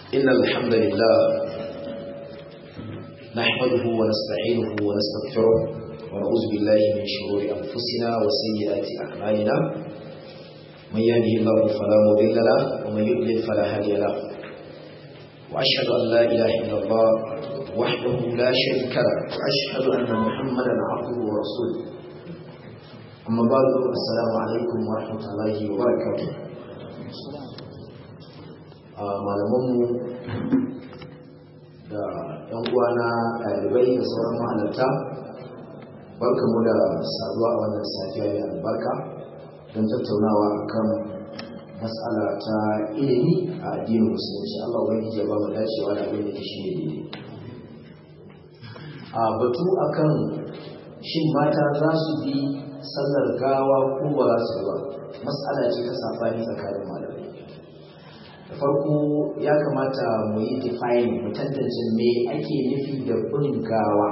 إن الحمد لله نحمده ونستعينه ونستغفره ونعوذ بالله من شرور أنفسنا وسيئات أعمالنا من يهده الله فلا مضل له ومن يضلل فلا هادي له وأشهد أن لا إله إلا الله وحده لا شريك له وأشهد أن محمدا عبده ورسوله أما بعد السلام عليكم ورحمة الله وبركاته malamanmu da ‘yan uwana ɗalibai da sauran mahalarta barkamu da saduwa a wannan safiya mai albarka don tattaunawa kan matsala ta ilimi a addinin musulunci Allah wani ya ba mu dacewa da abin da ke shi ne daidai a batu akan shin mata za su bi sallar gawa ko ba za su ba matsala ce ta safani tsakanin malamai da farko ya kamata mu yi define mu tantance me ake nufi da bin gawa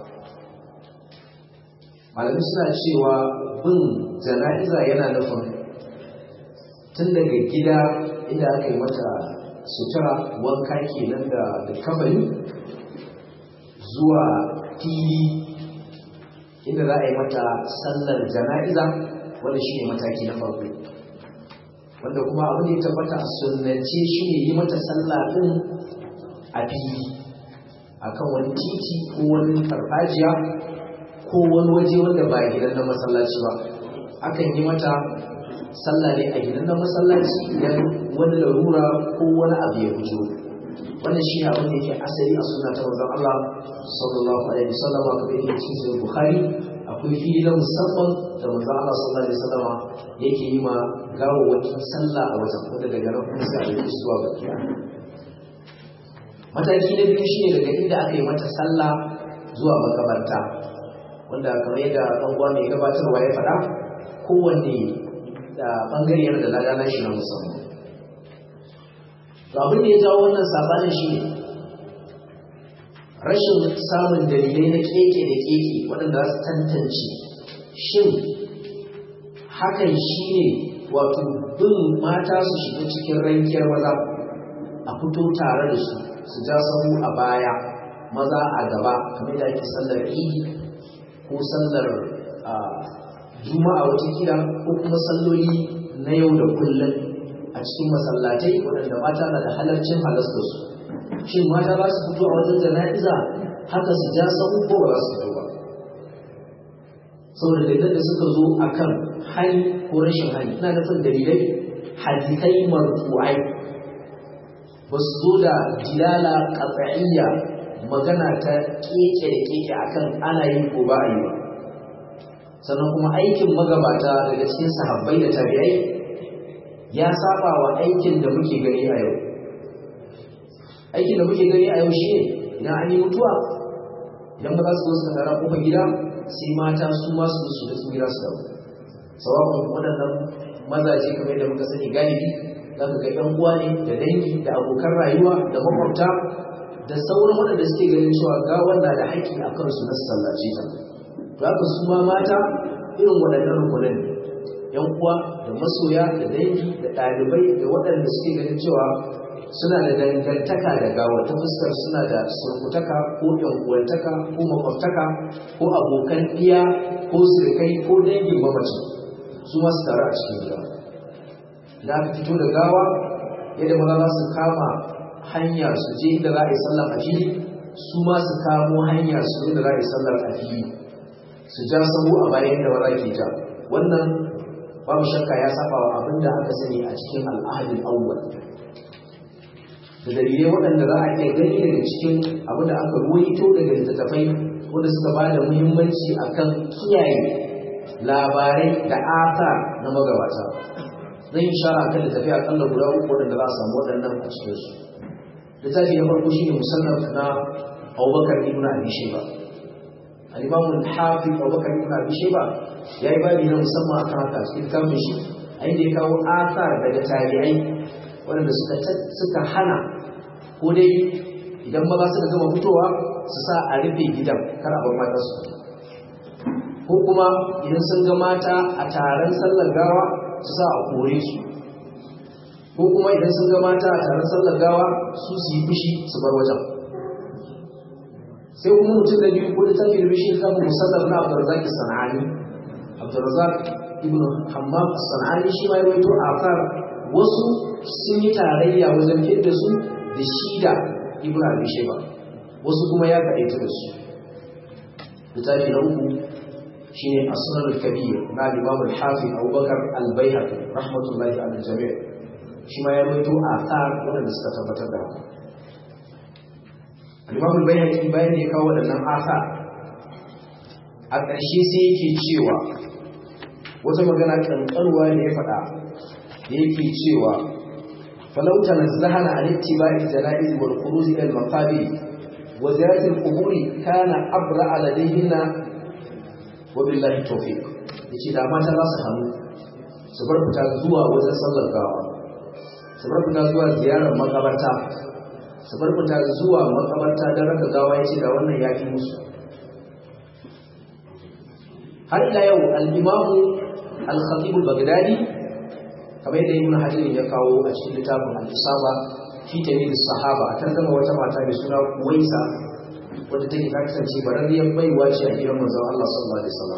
malamai suna cewa bin jana'iza yana nufin tun daga gida inda aka yi mata sutura wanka kenan da kabari zuwa fili inda za a yi mata sallar jana'iza wanda shi ne mataki na farko wanda kuma abin da ya tabbata a sunnance shi ne yi mata sallah din a fili akan wani titi ko wani farfajiya ko wani waje wanda ba gidan na masallaci ba akan yi mata sallah ne a gidan na masallaci idan wani larura ko wani abu ya fito wannan shi ne abin da yake asali a sunna ta manzon Allah sallallahu alaihi wasallam kamar yake cikin sahih Bukhari akwai fili na musamman da manzon Allah sallallahu alaihi wasallam yake yi ma gawawwakin sallah a wajen wanda daga nan kuma sai a yi zuwa bakiya mataki na biyu shine daga inda aka yi mata sallah zuwa makabarta wanda kamar yadda ɗan uwa mai gabatarwa ya faɗa kowanne da bangare yana da lagana shi na musamman to abin da ya jawo wannan sabanin shi ne rashin samun dalilai na keke da keke waɗanda za su tantance shin hakan shi ne wato bin mata su shiga cikin rankiyar maza a fito tare da su su ja sahu a baya maza a gaba kamar da ake sallar idi ko sallar juma'a watakila ko kuma salloli na yau da kullum a cikin masallatai waɗanda mata na da halarcin halasta su shin mata za su fito a wajen jana'iza haka su ja sahu ko ba za su fito ba saboda dalilan da suka zo akan hali ko rashin hali ina nufin dalilai hadithai marfu'ai ba su zo da dilala qat'iyya magana ta keke da keke akan ana yi ko ba a yi ba sannan kuma aikin magabata daga cikin sahabbai da tabi'ai ya saba wa aikin da muke gani a yau aikin da muke gani a yau shi ne idan an yi mutuwa idan ba za su zo su tara kofar gida sai mata su ma su su da su gida su dawo sawabin waɗannan mazaje kamar yadda muka sani galibi za ka ga ƴan uwa ne da dangi da abokan rayuwa da makwabta da sauran waɗanda suke ganin cewa ga wanda da haƙƙi a kansu na sallace ta to haka su ma mata irin waɗannan rukunan ƴan uwa da masoya da dangi da ɗalibai da waɗanda suke ganin cewa suna da dangantaka da gawa ta fuskar suna da surkutaka ko uwantaka ko makwabtaka ko abokan iya ko sirkai ko dangin mamaci su masu tare a cikin gida da aka fito da gawa yadda maza za su kama hanya su je inda za a yi sallar a fili su ma su kamo hanya su inda za a yi sallar a fili su ja sahu a bayan da maza ke ja wannan babu shakka ya saba wa abin da aka sani a cikin al'adun awwal da dalilai waɗanda za a iya gani daga cikin abin da aka ruwaito daga littattafai wanda suka ba da muhimmanci akan kiyaye labarai da ata na magabata zan yi shara kan littafi akalla guda uku waɗanda za a samu waɗannan a cikin su littafi na farko shine musannaf na abubakar ibn abi shayba al-imam al-hafiz abubakar ibn abi shayba yayi babi na musamman akan haka cikin littafin shi a inda ya kawo athar daga tabi'ai waɗanda suka suka hana ko dai idan maza suka gama fitowa su sa a rufe gidan kar a bar mata su ko kuma idan sun ga mata a taron sallar gawa su sa a kore su ko kuma idan sun ga mata a taron sallar gawa su su yi fushi su bar wajen sai kuma mutum da biyu ko da tafi da bishi kafin musallar na abdurrazak sana'ani abdurrazak ibn hammam sana'ani shi ma ya waito a kan wasu sun yi tarayya wajen fidda su da shi da ibn abi shayba wasu kuma ya kaɗaita da su littafi na uku shine asnan al-kabir na imam al-hafiz abubakar al-baihaqi rahmatullahi ala jami' shi ma ya rawaito athar wanda suka tabbatar da haka al-imam al-baihaqi bayan da ya kawo waɗannan athar a ƙarshe sai yake cewa wata magana kankanwa ne ya faɗa da yake cewa falau tanazzahana an ittiba'i janaiz wal khuruj ila al-maqabir wa ziyarat al-qubur kana abra ladayhinna wa billahi tawfiq yace da mata za su hannu su bar fita zuwa wajen sallar gawa su bar fita zuwa ziyarar makabarta su bar fita zuwa makabarta don raka gawa yace da wannan ya fi musu har ila yau al-imamu al-khatib al-baghdadi kamar yadda ibn hajar ya kawo a cikin littafin al-isaba fi tamyiz sahaba a tarjuma wata mata mai suna Uwaisa wadda take ta kasance bararriyar baiwa ce a gidan manzon Allah sallallahu alaihi wasallam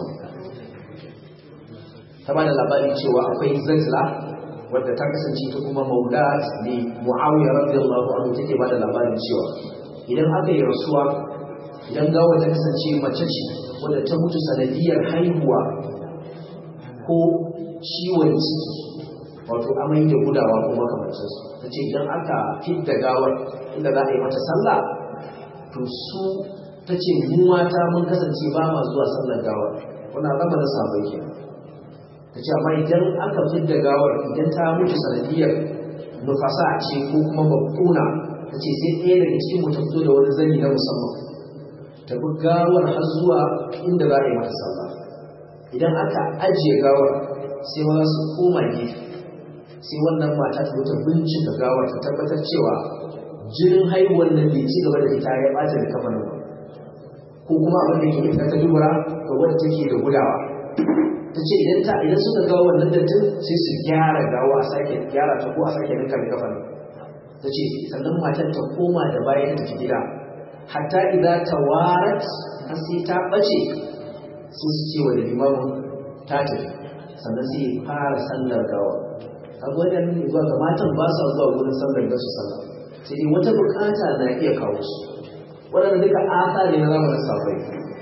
ta bada labarin cewa akwai Zajla wadda ta kasance ta kuma maulat ne Muawiya radiyallahu anhu take bada labarin cewa idan aka yi rasuwa idan gawa ta kasance mace ce wadda ta mutu sanadiyar haihuwa ko ciwon ciki wato amai da gudawa ko makamancin su ta ce idan aka fidda gawar inda za a yi mata sallah to su ta ce mu mata mun kasance ba ma zuwa sallar gawar wannan zama da sabon ke ta ce amma idan aka fidda gawar idan ta mutu sanadiyar nufasa ce ko kuma babbuna ta ce sai ɗaya daga cikin mu ta fito da wani zani na musamman ta bi gawar har zuwa inda za a yi mata sallah idan aka ajiye gawar sai ma su koma gefe sai wannan mata ta ta bincika gawar ta tabbatar cewa jinin haihuwar nan bai ci gaba da ita ya ɓata da kafa ba ko kuma abin da ke ita ta dubura ga wadda take da gudawa ta ce idan ta idan suka ga wannan dattin sai su gyara gawa a sake gyara ta ko a sake rinka da kafa ta ce sannan matan ta koma da bayan ta gida hatta idan ta warat har sai ta ɓace sai su ce wa da limamin ta tafi sannan sai ya fara sallar gawa kaga wannan ne zuwa ga matan ba sa zuwa wurin sallar da su sallah sai dai wata bukata na iya kawo su waɗanda duka asa ne na zamanin safai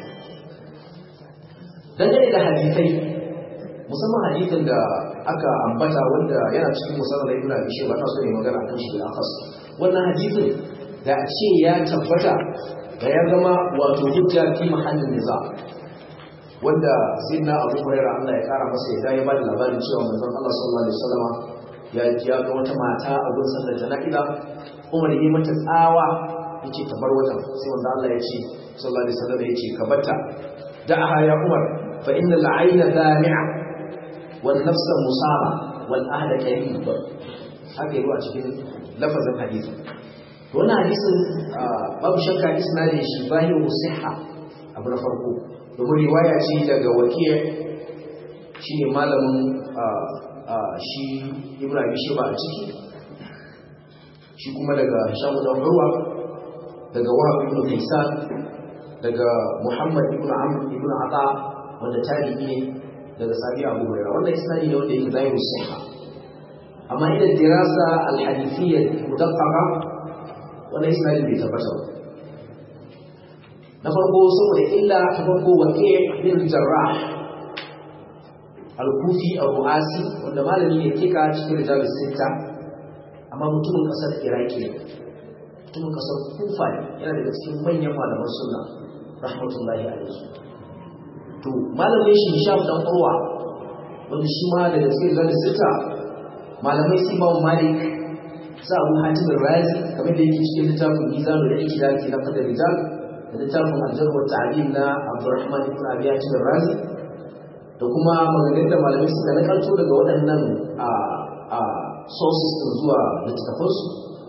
dangane da hadisai musamman hadisin da aka ambata wanda yana cikin musamman ibn abi shayba ta so ne magana akan shi bil akhas wannan hadisin da a ce ya tabbata da ya zama wato hujja fi mahallin niza wanda sayyidina abu hurairah Allah ya kara masa ya ya bada labarin cewa manzon Allah sallallahu alaihi wasallam ya ya ga wata mata a gurin sallar jana'iza Umar yi mata tsawa yace ta bar wajen sai wanda Allah ya ce sallallahu alaihi wasallam ya ce ka bata da'aha ya Umar fa inna al-ayna dami'a wan nafsa musaba wal ahda qarib haka yi a cikin lafazin hadisi to wannan hadisin babu shakka isnadin shi bahiru sihha abu na farko domin riwaya ce daga wakil shine malamin shi Ibrahim shi ba a ciki shi kuma daga Hisham dan Urwa daga Wahab ibn Kaysan daga Muhammad ibn Amr ibn Ata wanda tabi'i ne daga Sabi Abu Hurairah wannan isnadi ne wanda yake zahiru sahha amma idan dirasa al-hadithiyya mudaqqa wannan isnadi bai tabbata ba na farko saboda illa ta farko waqi' bin jarrah al-kufi ar-ru'asi wanda malami ne kika cikin rijalus sitta amma mutumin kasar iraki ne mutumin kasar kufa ne yana daga cikin manyan malaman sunna rahmatullahi alaihi to malamin shi Hisham dan Urwa wanda shi ma daga cikin rijalus sitta malamai su Imam Malik sa Abu Hatim al-Razi kamar da yake cikin littafin Mizanul Iqtidal fi naqd rijal da littafin Al-Jarh wa Ta'dil na Abdurrahman ibn Abi Hatim al-Razi da kuma maganganun da malamai suka nakalto daga waɗannan a a sources din zuwa littattafansu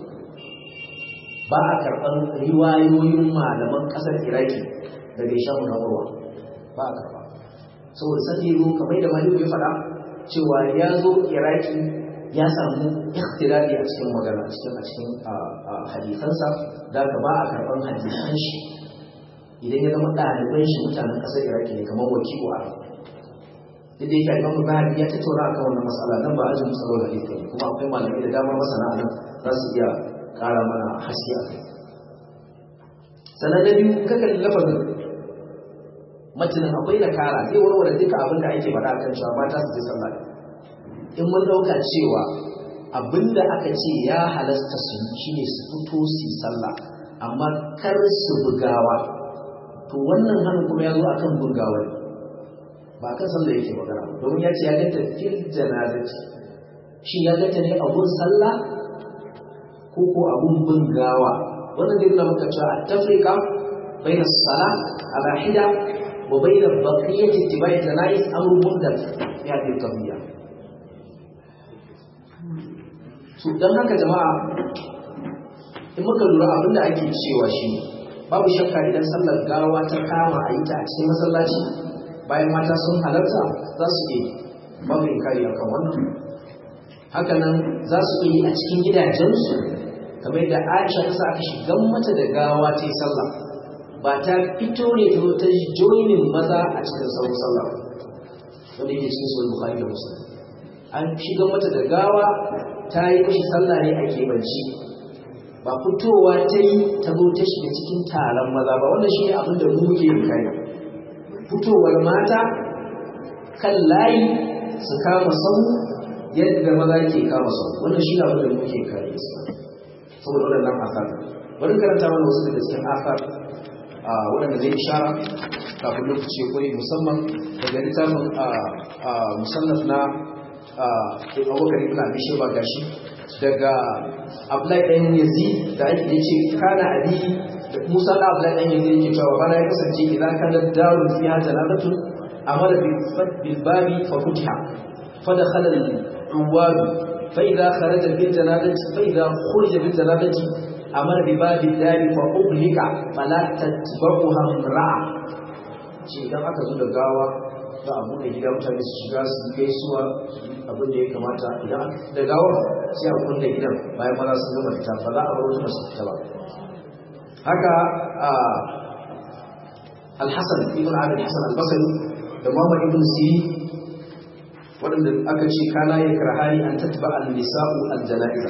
ba a karɓar riwayoyin malaman ƙasar Iraki daga Ishamu na Urwa ba a karɓa saboda san da yazo kamar da malami ya faɗa cewa ya zo Iraki ya samu ikhtilafi a cikin magana a cikin a cikin hadisansa da ka ba a karɓar hadisan shi idan ya zama ɗaliban shi mutanen ƙasar iraki ne kamar wakilu a duk da yake imamu zahabi ya tattauna akan wannan matsala nan ba ajin musallar hadisi ne kuma akwai malamai da dama masana nan za su iya ƙara mana haske a kai sannan na biyu kakan lafazin matanin akwai da kara zai warware duka abin da ake faɗa kan cewa mata su je sallah in mun ɗauka cewa abin da aka ce ya halasta su yi shine su fito su sallah amma kar su bugawa to wannan hannun kuma ya zo akan bugawa ne ba kan sallah yake magana domin ya ce ya ganta fil janazati shi ya ganta ne abun sallah ko ko abun bugawa wannan zai nuna maka cewa a tafrika bayna salah ala hida wa bayna baqiyati ittiba'i janaiz amru mundal ya hadhihi qadiyya to dan haka jama'a in muka lura abin da ake cewa shi babu shakka idan sallar gawa ta kama a yi ta a cikin masallaci bayan mata sun halarta za su yi babu inkari a kan wannan hakanan za su yi a cikin gidajensu kamar yadda aisha ta sa aka shigan mata da gawa ta yi sallah ba ta fito ne ta zo ta joinin maza a cikin sauran sallah wanda yake cikin sunan bukhari da muslim an shigan mata da gawa ta yi mashi sallah ne a kebanci ba fitowa ta yi ta zo ta shiga cikin taron maza ba wannan shi ne abin da mu muke yin kai fitowar mata kan layi su kama sau yadda maza ke kama sau wannan shi ne abin da muke kare su saboda waɗannan asar bari karanta mana wasu daga cikin asar waɗanda zai ishara kafin lokaci ya koyi musamman daga littafin musannaf na abubakar ibn abi sheba gashi daga Abdullahi ɗan Yazid da ake yace kana abi da Musa da Abdullahi ɗan Yazid yake cewa bana ya kasance idan kana daru fi hada lalatu amara bil bil babi fa futiha fa dakhala al uwad fa idha kharaja bil janazati fa idha khurija bil janazati amara bi babi dari fa uhlika fala tatba'uha ra'a ce idan aka zo da gawa za a buɗe gida mutane su shiga su gaisuwa abin da ya kamata idan da gawar sai a kulle gidan bayan maza sun gama fita ba za a bar wasu masu fita ba haka alhassan ibn abin hassan albasari da muhammad ibn siri waɗanda aka ce kana ya karhani an tattaba al-nisa'u al-jana'iza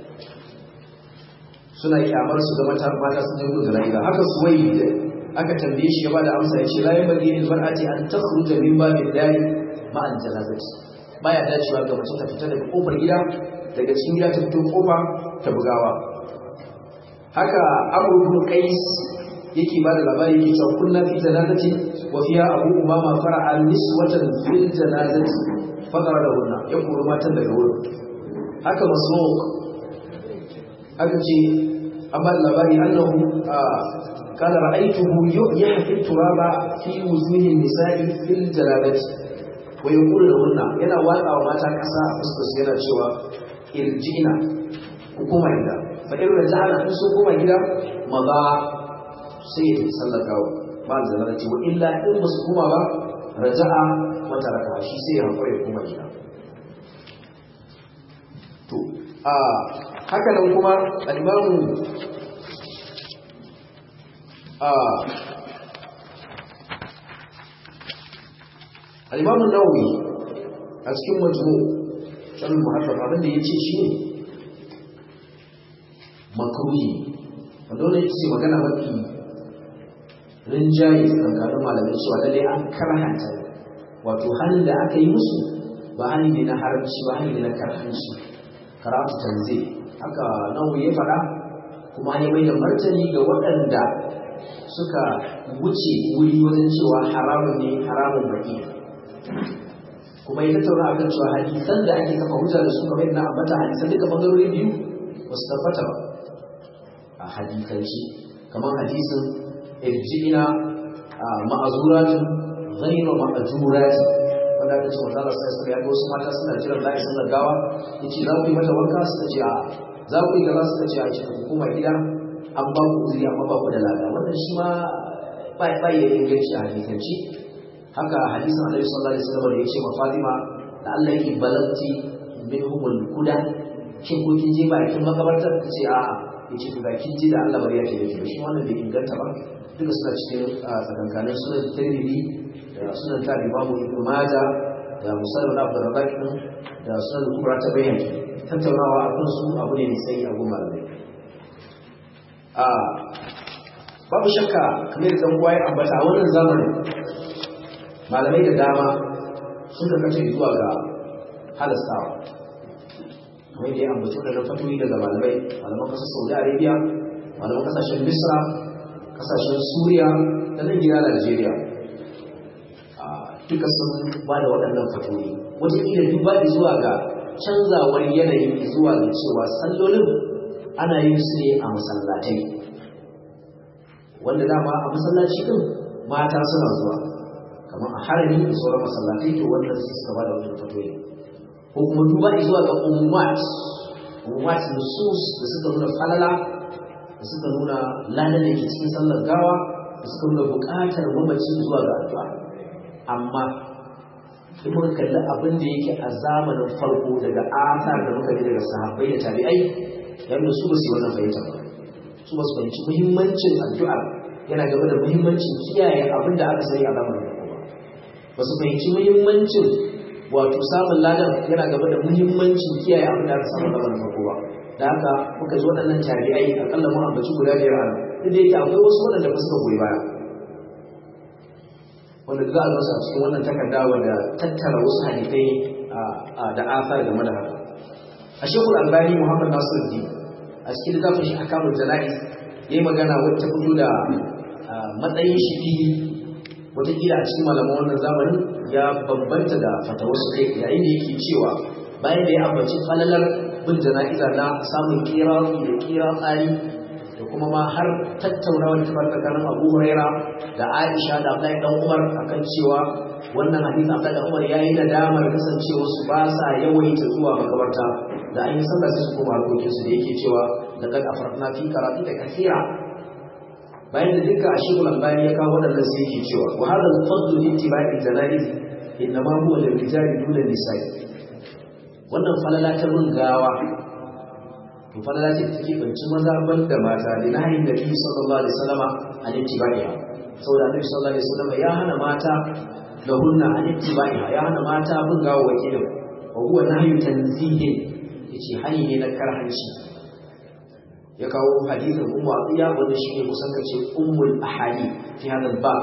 suna kyamar su ga mata mata sun je gudun jana'iza haka suwayi da aka tambaye shi ya bada amsa ya ce la yin bagi lil mar'ati an takhruja min babin dari ma al janazati baya dacewa ga mace ta fita daga kofar gida daga cikin gida ta fito kofa ta bugawa haka Abu ibn Qais yake bada labari yake cewa kunna fi janazati wa fiha Abu Umama fara'a niswatan fil janazati fadara da hunna ya kori matan daga wurin haka Masruq aka ce amma labari annahu قال رأيته يحفي التراب في وجوه النساء في الجلابة ويقول لهن ينا واقع وما تكسا فسكس ينا شوى ارجعنا حكومة إذا فإن رجعنا إن سكومة إذا مضى سيد صلى الله بعد زلالة وإلا إن مسكومة رجع وتركها شي سيد هنقوي حكومة إذا to a haka nan kuma al-imamu الإمام النووي أسكن مجموع شر المحرم abin da yace shi ne makruhi wanda wannan yace magana mafi rinjaye tsakanin malamai cewa lalle an karhanta wato halin da aka yi musu ba hali ne na haramci ba hali ne na karhanci karatu tanzil haka nawawi ya faɗa kuma ne mai da martani ga waɗanda suka wuce wuri wajen cewa haramun ne haramun baki kuma ya tattauna akan cewa hadisan da ake kafa hujja da su kamar yadda ambata hadisan duka bangarori biyu ba su tabbata ba a hadisanci kamar hadisin irji'ina ma'azuratun ghayra ma'ajurat wanda aka ce manzo Allah sai ya ga wasu mata suna jiran la'i sallar gawa yace za ku yi mata wanka suka ce a za ku yi gaza suka ce a ce ku koma gida an ba ku uzuri amma ba ku da lada wannan shi ma ba ya da inganci a hadisanci haka hadisin Annabi sallallahu alaihi wasallam da yace ma Fatima da Allah yake balanti minhumul huda shin ko kin je bakin makabartar ta ce a'a yace to ga kin ji da Allah bari ya ce miki shi wannan bai inganta ba duka suna cikin tsakankanin sunan Tirmidhi da sunan ta Imam Ibn Majah da Muslim ibn Abdul Rabbah din da sunan Kubra ta bayyana tattaunawa akan su abu ne mai tsayi a goma da a babu shakka kamar da uwa ya ambata a wannan zamanin malamai da dama sun karkace zuwa ga halastawa kamar da ya ambaci wadannan fatoyi daga malamai malaman kasar saudi arabia malaman kasashen misra kasashen suriya da nan gida najeriya duka sun ba da waɗannan fatoyi wataƙila duba da zuwa ga canzawar yanayi zuwa ga cewa sallolin ana yin su ne a masallatai wanda dama a masallaci din mata suna zuwa kamar a harami da sauran masallatai to wannan su suka ba da wannan fatoyi ko kuma duba zuwa ga umumat umumat nusus da suka nuna falala da suka nuna ladan da ke cikin sallar gawa da suka nuna buƙatar mamaci zuwa ga addu'a amma in muka kalli abin da yake a zamanin farko daga athar da muka ji daga sahabbai da tabi'ai yadda su ba su yi wannan fahimta ba su ba su fahimci muhimmancin addu'a yana gaba da muhimmancin kiyaye abin da aka sani a zamanin farko ba ba su fahimci muhimmancin wato samun ladan yana gaba da muhimmancin kiyaye abin da aka samu a zamanin farko ba da haka muka ji waɗannan tabi'ai akalla mu ambaci guda biyar a nan duk da yake akwai wasu waɗanda ba suka goyi baya wanda za a gasa cikin wannan takarda wanda tattara wasu hadisai da asar game da haka a shekul albani muhammad nasir di a cikin littafin shi akamul jana'iz ya yi magana wacce fito da matsayin shi fili wataƙila a cikin malaman wannan zamanin ya bambanta da fatawarsu kai yayin da yake cewa bayan da ya ambaci falalar bin jana'iza na samun kira da kira tsari da kuma ma har tattaunawar tafar tsakanin abu huraira da aisha da abdullahi dan umar akan cewa wannan hadisi abdullahi dan umar yayi nadamar kasancewa su ba sa yawaita zuwa makabarta da an yi sallah sai su koma harkokin su da yake cewa da kad afarna fi karatu da kathira bayan da duka a shekul albani ya kawo waɗannan sai yake cewa wa hadha al-fadl li ittiba'i janaiz innama huwa lil rijali duna nisa'i wannan falala ta bin gawa to falala ce take banci maza ban da mata da nahin da bi sallallahu alaihi wasallama an ittiba'iha saboda annabi sallallahu alaihi wasallama ya hana mata da hunna an ittiba'iha ya hana mata bin gawa wakilin wa huwa nahyu tanzihin yace hani ne na karhanci ya kawo hadisin ummu atiya wanda shine kusan kace ummul ahadi fi hadal bab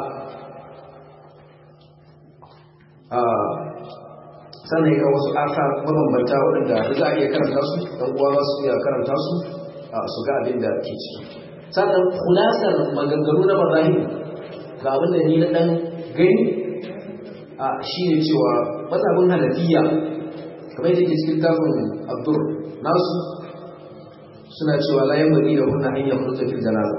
sannan ya wasu aka mabambanta waɗanda da za a iya karanta su ɗan uwa za su iya karanta su su ga abin da ke ciki sannan kulasar maganganu na mazahib ga abin da ni na ɗan gani a shi ne cewa mazhabin hanafiya kamar yadda ke cikin tafin abdur nasu suna cewa layan bari da hunna hanyar furta fil janaza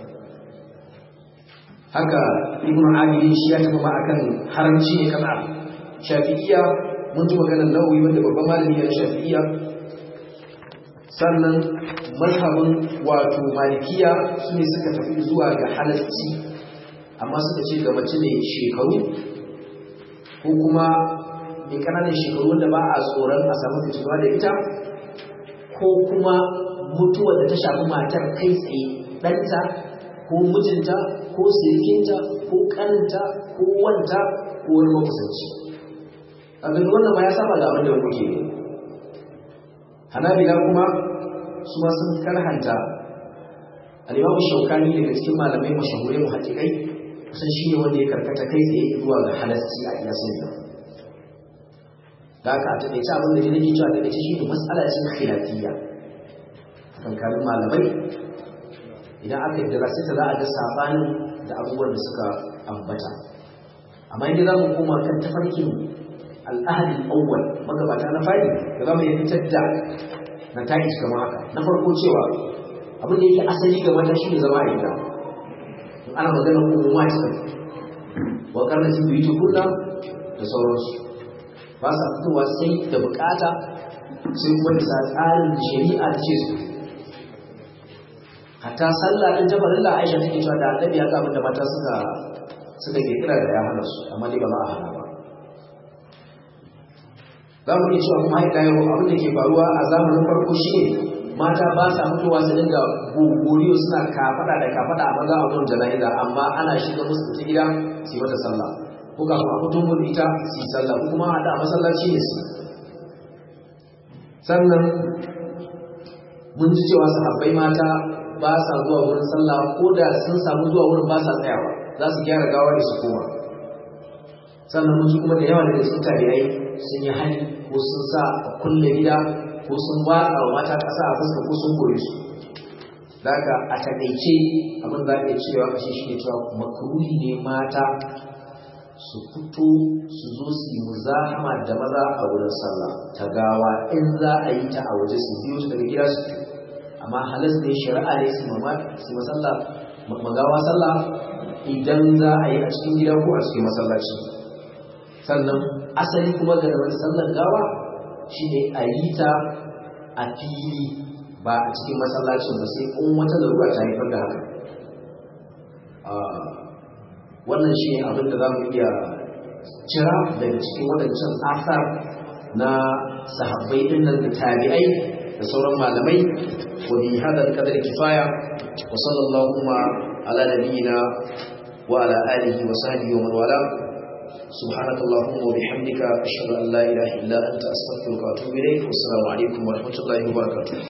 haka ibnu abidin shi ya tafi ma akan haramci ne kana shafi'iyya mun ji maganar nawawi wanda babban malami ya shafi'iyya sannan mazhabin wato malikiya su ne suka tafi zuwa ga halarci amma suka ce ga mace ne shekaru ko kuma mai ƙananan shekaru wanda ba a tsoron a samu fitinuwa da ita ko kuma mutuwa da ta shafi matar kai tsaye ɗanta ko mijinta ko sirikinta ko ƙaninta ko wanta ko wani makusanci abin wannan ma ya saba da abin da kuke hanabila kuma su ma sun karhanta al-imamu shaukani daga cikin malamai mashahurai mu hakikai kusan shi ne wanda ya karkata kai tsaye zuwa ga halarci a iya sun da da aka a taƙaice abin da ne nake cewa taƙaice shi ne matsala cin khilafiyya kankanin malamai idan aka yi da sai ta za a ga sabanin da abubuwan da suka ambata amma idan za mu koma kan tafarkin al'ahadi awwal magabata na fari da zama ya fitar da na taƙi kamar haka na farko cewa abin da yake asali ga mata shi ne zama a gida ana magana umuma ce wa karnatin biyu tukunna da sauransu ba sa fitowa sai da bukata sai kuma bisa tsarin da shari'a ta ce su hatta sallah din jabarin da Aisha take cewa da Annabi ya ga abin da mata suka suka kirkira da ya hana su amma dai ba ma a hana ba za mu iya cewa kuma haɗa yau abin da ke faruwa a zamanin farko shi ne mata ba sa mutuwa su dinga gogoriyo suna kafaɗa da kafaɗa a maza a wurin jana'iza amma ana shiga musu ta gida su yi mata sallah ko kafin a fito mun ita su yi sallah ko kuma haɗa a masallaci ne su sannan mun ji cewa sahabbai mata ba sa zuwa wurin sallah ko da sun samu zuwa wurin ba sa tsayawa za su gyara gawa da su koma sannan mun ji kuma da yawa daga cikin tabi'ai sun yi hali ko sun sa a kulle gida ko sun watsa wa mata ƙasa a fuska ko sun kore su daga a taƙaice abin za a iya cewa kashe shi ne cewa makruhi ne mata su fito su zo su yi muzahama da maza a wurin sallah ta gawa in za a yi ta a waje su biyo su daga gida su amma halas ne shari'a ne su mama su masalla magawa sallah idan za a yi a cikin gida ko a cikin masallaci sannan asali kuma ga wani sallar gawa shi ne a yi ta a fili ba a cikin masallacin ba sai in wata larura ta haifar da haka wannan shi ne abin da za mu iya cira daga cikin waɗancan asar na sahabbai ɗin nan da tabi'ai da sauran malamai wa bi hadal qadar kifaya wa sallallahu ala nabiyyina wa ala alihi wa sahbihi wa man wala سبحانك اللهم وبحمدك أشهد أن لا إله إلا أنت أستغفرك وأتوب إليك والسلام عليكم ورحمة الله وبركاته